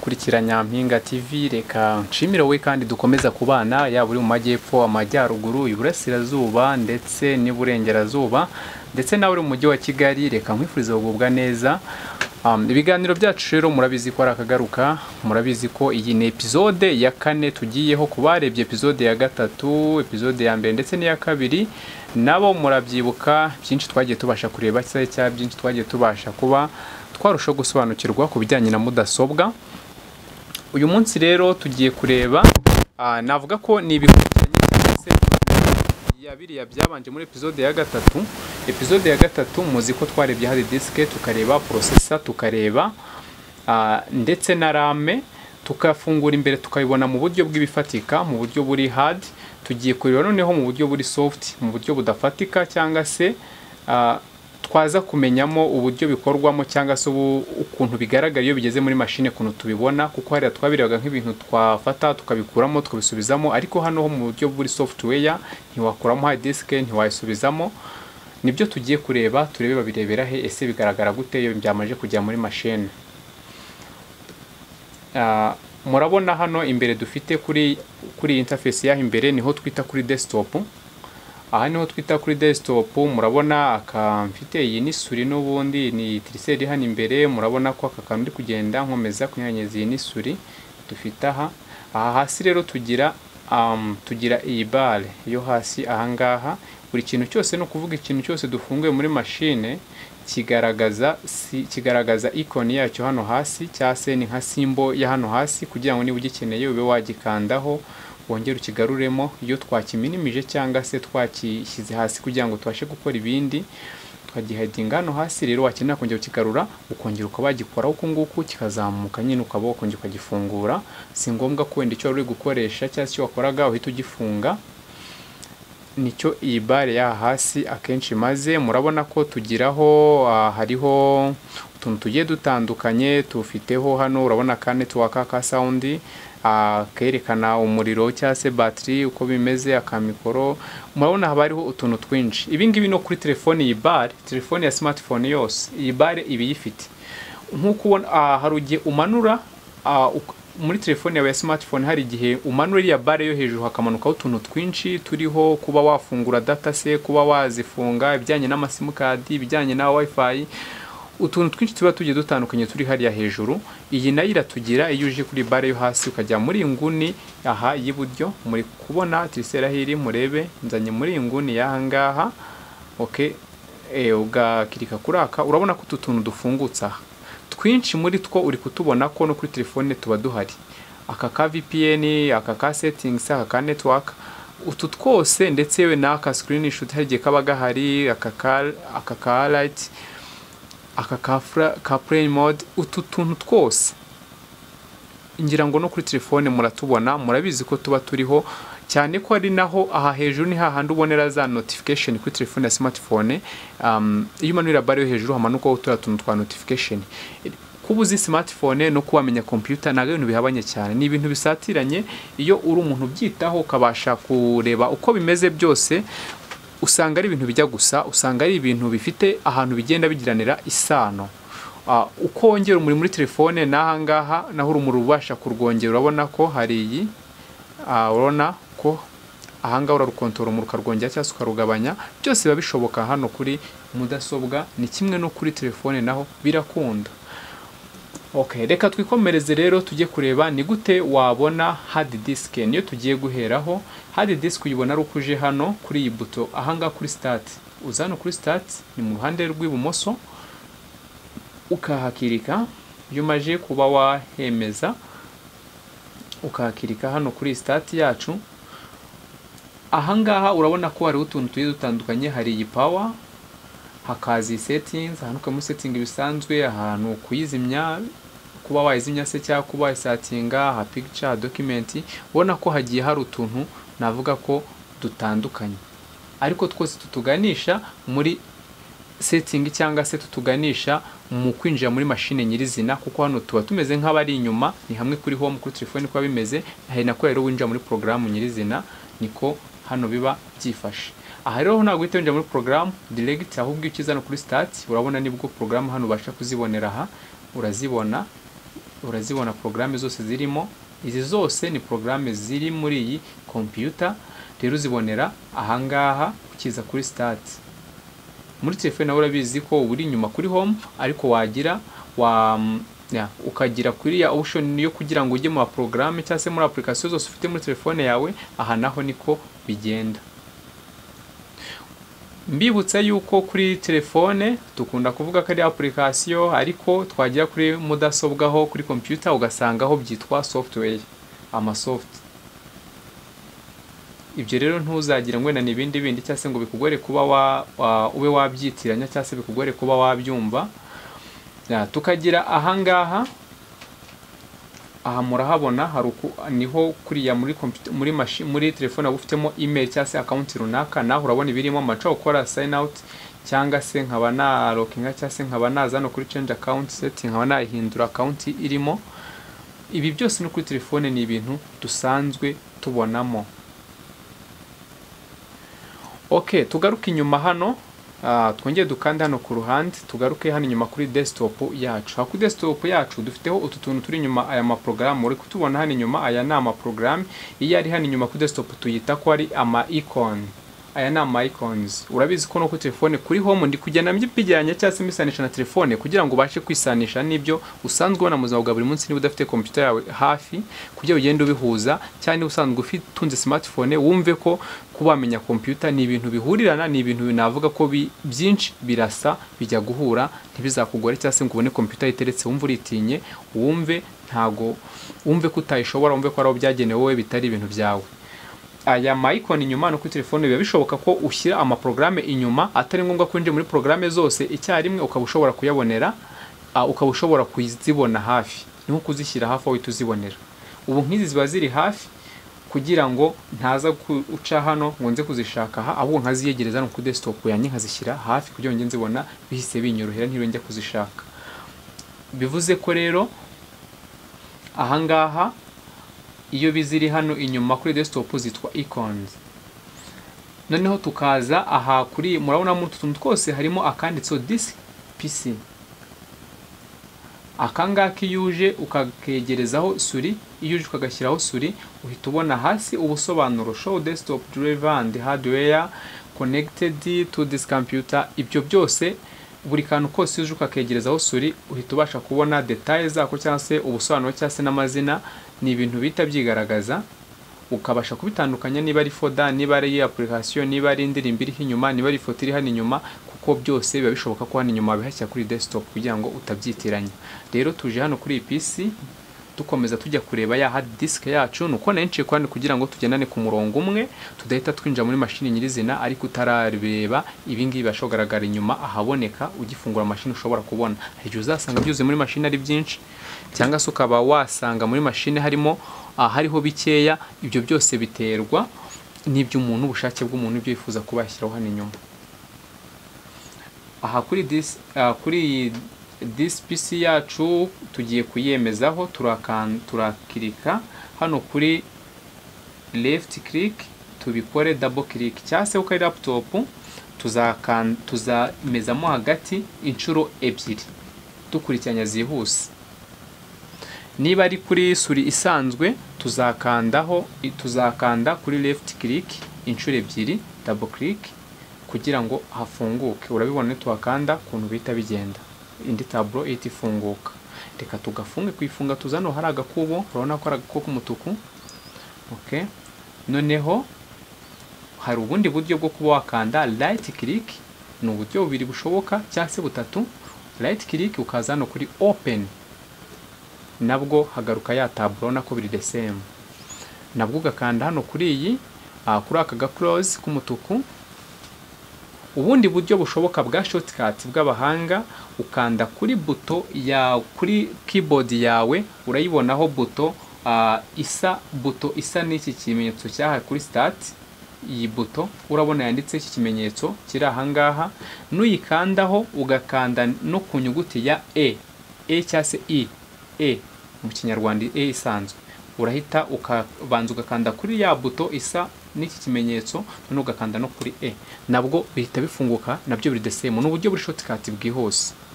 Kurikira Nyampinga TV reka nshimire wowe kandi dukomeza kubana yaba uri mu majyepfo amajyaruguru iburasirazuba ndetse n'iburengerazuba ndetse nawe uri mu mujyi wa Kigali reka nkwifurize kugubwa neza Um, ibiganiro byacu rero murabizi ko ari akagaruka murabizi ko iyi ni epizode ya kane tugiyeho ku barebye epizode ya gatatu epizode ya mbere ndetse n'iya kabiri nabo murabyibuka byinshi twagiye tubasha kureba cyangwa cyangwa byinshi twagiye tubasha kuba twarushaho gusobanukirwa ku bijyanye na mudasobwa uyu munsi rero tugiye kureba ah, navuga ko ni ibikurikiranye cyangwa se ya biriya byabanje muri epizode ya gatatu epizode ya gatatu muzi ko twarebye hard disk tukareba processor tukareba ah, ndetse na rame tukafungura imbere tukabibona mu buryo bw'ibifatika mu buryo buri hard tugiye kureba noneho mu buryo buri soft mu buryo budafatika cyangwa se ah, twaza kumenyamo uburyo bikorwamo cyangwa se ubu- ukuntu bigaragara iyo bigeze muri mashine ukuntu tubibona kuko hariya twabirebaga nk'ibintu twafata tukabikuramo tukabisubizamo ariko hano ho mu buryo buri software ntiwakuramo hard disk ntiwayisubizamo nibyo tugiye kureba turebe babirebera he ese bigaragara gute iyo byamaze kujya muri mashine Ah, murabona hano imbere dufite kuri kuri iyi interface yaho imbere niho twita kuri desktop aha niho twita kuri desktop murabona aka mfite iyi ni suri n'ubundi ni triseri hano imbere murabona ko aka kantu uri kugenda nkomeza kunyanyeza iyi ni suri dufite aha aha hasi rero tugira um, tugira iyi bare yo hasi ahangaha buri kintu cyose ni ukuvuga ikintu cyose dufunguye muri mashine kigaragaza si, kigaragaza ikoni yacyo hano hasi cyangwa se ni nka simbo ya hano hasi kugira ngo niba ugikeneye ube wagikandaho wongere ukigaruremo iyo twakiminimije cyangwa se twakishyize hasi kugira ngo tubashe gukora ibindi twagihedinga hano hasi rero wakenera kongera ukigarura ukongera ukaba wagikoraho uku nguku kikazamuka nyine ukaba wakongera ukagifungura si ngombwa ko wenda icyo wari uri gukoresha cyangwa se icyo wakoraga uhita ugifunga nicyo iyi bare yaha hasi akenshi imaze murabona ko tugiraho ah, hariho utuntu tugiye dutandukanye tufiteho hano urabona ka netiwaka ka sawundi ah, kerekana umuriro cyangwa se batiri uko bimeze akamikoro murabona haba hariho utuntu twinshi ibi ngibi no kuri telefoni iyi bare telefoni ya smartphone yose iyi bare iba iyifite nk'uko ubona ah, hari igihe umanura ah, uk- muri telefone yawe ya smartphone hari igihe umanura iriya bare yo hejuru hakamanukaho utuntu twinshi turiho kuba wafungura data se kuba wazifunga ibijyanye n'amasimukadi ibijyanye na wifi utuntu twinshi tuba tugiye dutandukanye turi hariya hejuru iyi nayo iratugira iyo uje kuri bare yo hasi ukajya muri iyi nguni aha y'iburyo muri kubona tirisera aho iri murebe nzanye muri iyi nguni y'aha ngaha okay. e, ugakirika kuri aka urabona ko utu tuntu dufungutse aha twinshi muri two uri kutubona ko no kuri telefone tuba duhari aka ka vpn aka ka settings aka ka network utu twose ndetse yewe n'aka screenshot hari igihe kaba gahari aka ka- aka ka light aka ka, fra- ka play mode utu tuntu twose ngira ngo no kuri telefone muratubona murabizi ko tuba turiho cyane ko ari naho aha hejuru ni hahandi ubonera za notification kuri telefone ya smartphone um, iyo umanurira bare yo hejuru hamanukaho turiya tuntu twa notification kuba uzi smartphone no kuba wamenya computer ntabwo ari ibintu bihabanye cyane ni ibintu bisatiranye iyo uri umuntu ubyitaho ukabasha kureba uko bimeze byose usanga ari ibintu bijya gusa usanga ari ibintu bifite ahantu bigenda bigiranira isano Ah, uko wongera umuriro muri telefone n'aha ngaha naho urumuri ubasha kurwongera urabona ko hari iyi Ah, urabona ko aha ngaha urarukontorora umuriro ukarwongera cyangwa se ukarugabanya byose biba bishoboka hano kuri mudasobwa ni kimwe no kuri telefone naho birakunda Okay, reka twikomereze rero tujye kureba ni gute wabona hard disk niyo tugiye guheraho hard disk uyibona ari uko uje hano kuri iyi buto ahangaha kuri start uza hano kuri start ni mu ruhande rw'ibumoso ukahakirika iyo umaze kuba wahemeza ukahakirika hano kuri start yacu ahangaha urabona ko hariho utuntu tugiye dutandukanye hari iyi power hakaza iyi settings ahantu ukaba setinga bisanzwe ahantu kuyizimya kuba wayizimya se cyangwa kuba wayisatinga aha picture document ubona ko hagiye hari utuntu navuga ko dutandukanye ariko twose tutuganisha muri setting cyangwa se tutuganisha mu kwinjira muri mashine nyirizina kuko hano tuba tumeze nk'abari inyuma ni hamwe kuri home kuri telefone kuba bimeze hari nako rero winjira muri porogaramu nyirizina niko hano biba byifashe aha rero ntabwo uhita winjira muri porogaramu direct ahubwo iyo ukiza hano kuri start urabona nibwo porogaramu hano ubasha kuzibonera aha urazibona urazibona porogaramu zose zirimo izi zose ni porogaramu ziri muri iyi kompiyuta rero uzibonera ahangaha ukiza kuri sitati muri telefone nawe urabizi ko uba uri inyuma kuri home ariko wagira wa ya, ukagira kuri ya option yo kugira ngo ujye mu porogaramu cyangwa se muri application zose ufite muri telefone yawe aha naho niko bigenda mbibutsa yuko kuri telefone dukunda kuvuga ko ari application ariko twagera kuri mudasobwa ho kuri computer ugasanga aho byitwa software amasoft ibyo rero ntuzagire ngo wenda ni ibindi bindi cyangwa se ngo bikugore kuba wa, wa, ube wabyitiranya cyangwa se bikugore kuba wabyumva Ya, tukagira ahangaha aha murahabona haruku niho kuriya muri computer muri machine muri telefone ufitemo email cyangwa se account runaka naho urabona ibirimo amaca ukora sign out cyangwa se nkaba na loginga cyangwa se nkaba naza no kuri change account setting nkaba nahindura account irimo ibi byose no kuri telefone ni ibintu dusanzwe tubonamo okay tugaruka inyuma hano twongere dukande hano ku ruhande tugaruke hano inyuma kuri desktop yacu kuri desktop yacu dufiteho utu tuntu turi inyuma aya maporogaramu uri kutubona hano inyuma aya ni amaporogaramu iyo ari hano inyuma kuri desktop tuyita ko ari ama icon aya ni ama icons urabizi ko no kuri telefone kuri home ndi kugenda mbigeranya cyangwa se mbisanisha na telefone kugira ngo ubashe kwisanisha n'ibyo usanzwe ubona mu buzima bwa buri munsi niba udafite kompiyuta yawe hafi kugira ngo ugende ubihuza cyangwa niba usanzwe utunze smartphone wumve ko kuba wamenya kompiyuta ni ibintu bihurirana ni ibintu binavuga ko byinshi birasa bijya guhura ntibizakugore cyangwa se ngo ubone kompiyuta iteretse wumve uritinye wumve ntago wumve ko utayishobora wumve ko ari aho byagenewe wowe bitari ibintu byawe aya mayikoni inyuma no kuri telefone biba bishoboka ko ushyira amaporogaramu inyuma atari ngombwa ko winjira muri porogaramu zose icyarimwe ukaba ushobora kuyabonera ukaba ushobora kuzibona hafi ni nko kuzishyira hafi aho uhita uzibonera ubu nk'izi ziba ziri hafi kugira ngo ntaza guca hano ngo nze kuzishaka aha ahubwo nkaziyegereza no kuri desktop yanjye nkazishyira hafi kugira ngo nzibona bihise binyorohera ntiriwe njya kuzishaka bivuze ko rero ahangaha iyo biziri hano inyuma kuri desktop zitwa icons noneho tukaza aha kuri murabona muri utu tuntu twose harimo akanditseho disk pc akangaka iyo uje ukakegerezaho suri iyo uje ukagashyiraho suri uhita ubona hasi ubusobanuro show desktop driver and hardware connected to this computer ibyo byose buri kantu kose uje ukakegerezaho suri uhita ubasha kubona detaye zako cyangwa se ubusobanuro cyangwa se n'amazina ni ibintu bihita byigaragaza ukabasha kubitandukanya niba ari foda niba ari apurikasiyo niba ari indirimbo iriho inyuma niba ari ifoto iri hano inyuma kuko byose biba bishoboka ko hano inyuma bihashyira kuri desktop kugira ngo utabyitiranya rero tuje hano kuri iyi pisi dukomeza tujya kureba ya hard disk yacu nuko nayinciye ku handi kugira ngo tugendane ku murongo umwe tudahita twinjira muri mashini nyirizina ariko utarareba ibi ngibi bibasha kugaragara inyuma ahaboneka ugifungura mashini ushobora kubona hari igihe uzasanga byuzuye muri mashini ari byinshi cyangwa se ukaba wasanga muri mashini harimo hariho bikeya ibyo byose biterwa n'iby'umuntu ubushake bw'umuntu ibyo yifuza kuba yashyiraho hano inyuma aha kuri disi kuri iyi disi pisi yacu tugiye kuyemezaho turakirika hano kuri left click tubikore double click cyangwa se uko ari laptop tuzamezamo hagati inshuro ebyiri dukurikiranya zihuse niba ari kuri suri isanzwe tuzakandaho tuzakanda kuri left click inshuro ebyiri double click kugira ngo hafunguke urabibona tuhakanda ukuntu bihita bigenda indi taburo ihita ifunguka reka tugafunge kuyifunga tuzano hari agakubo urabona ko ari agakubo k'umutuku okay. noneho hari ubundi buryo bwo kuba wakanda right click ni uburyo bubiri bushoboka cyangwa se butatu right click ukaza hano kuri open nabwo hagaruka ya taburo urabona ko biri the same nabwo ugakanda hano kuri iyi kuri aka ga close k'umutuku ubundi buryo bushoboka bwa shortcut bw'abahanga ukanda kuri buto ya kuri keyboard yawe urayibonaho buto uh, isa buto isa n'iki kimenyetso cyaha kuri start iyi buto urabona yanditse iki kimenyetso kiri ahangaha nuyikandaho ugakanda no ku nyuguti ya e e cyangwa se i e mu kinyarwanda e isanzwe urahita ukabanza ugakanda kuri ya buto isa n'iki kimenyetso noneho ugakanda no kuri e nabwo bihita bifunguka nabyo biri the same ni uburyo buri shortcut bwihuse